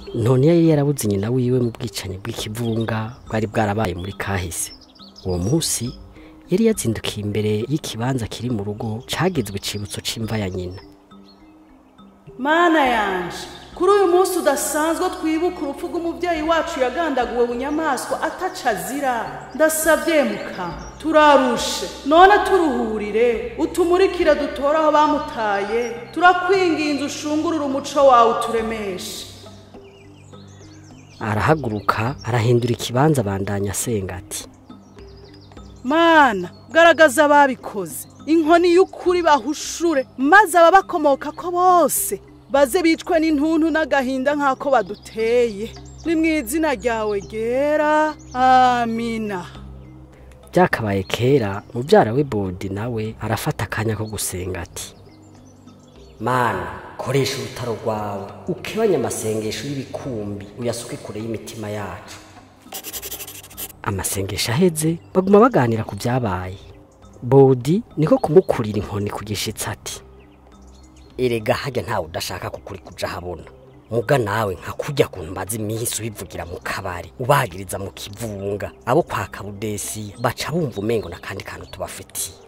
none yari yarabuze nyina wiwe mu bwicanyi bw'ikivunga bwari bwarabaye muri kahise uwo munsi yari yazindukiye imbere y'ikibanza kiri mu rugo cagizwe icibutso c'imva ya nyina mana yanje kuri uyu munsi udasanzwe twibuka urupfu rw'umubyeyi wacu yagandaguwe bunyamaswa ataca azira ndasabye muka turarushe none turuhurire utumurikire dutore aho bamutaye turakwinginze ushungurure umuco wawe uturemeshe arahaguruka arahindura ikibanza abandanya asenga ati mana garagaza ababikoze inkoni y'ukuri bahushure maze ababakomoka ko bose baze bicwe n'intuntu n'agahinda nk'ako baduteye ni mu izina ryawe ryera amina byakabaye kera mubyara we bodi nawe arafata akanya ko gusenga ati mana koresha urutaro rwawe ukebanye amasengesho y'ibikumbi uyasuke kure y'imitima yacu amasengesho aheze baguma baganira ku byabaye bodi niko kumukurira inkoni ku gishitsi ati erega hajya ntawe udashaka kukuri kuja habona muga nawe nka kurya kuntu maze iminsi ubivugira mu kabari ubagiriza mu kivunga abo kwa kabudesiya baca bumva umengo n'akandi kantu tubafitiye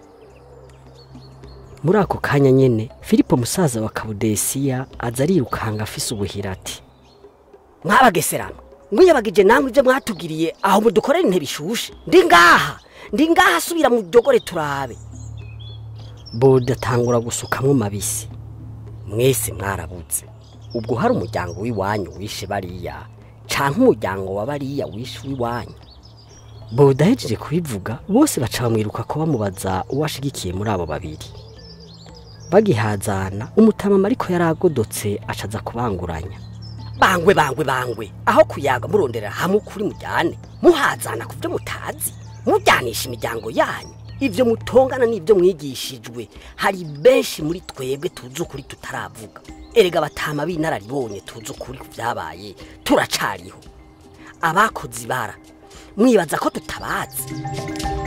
muri ako kanya nyene filipo musaza wa kabudesiya aza arirukanga afise ubuhira ati mwabageserano mwiyabagije namwe ibyo mwatugiriye aho mudukorera intebe ishushe ndi ngaha ndi ngaha subira mu dogore turabe bodi atangura gusukamwo mabisi mwese mwarabuze ubwo hari umuryango w'iwanyu wishe bariya canke umuryango wa bariya wishe w'iwanyu bodi ahejeje kubivuga bose baca bamwiruka ko bamubaza uwo ashigikiye muri abo babiri bagihazana umutamama ariko yari agodotse acaza kubanguranya bangwe bangwe bangwe aho kuyaga murondera hamwe ukuri mujyane muhazana ku byo mutazi mujyanisha imiryango yanyu ibyo mutongana n'ibyo mwigishijwe hari benshi muri twebwe tuzi ukuri tutaravuga erega batama b'inararibonye tuzi ukuri ku byabaye turacariho abakoze ibara mwibaza ko tutabazi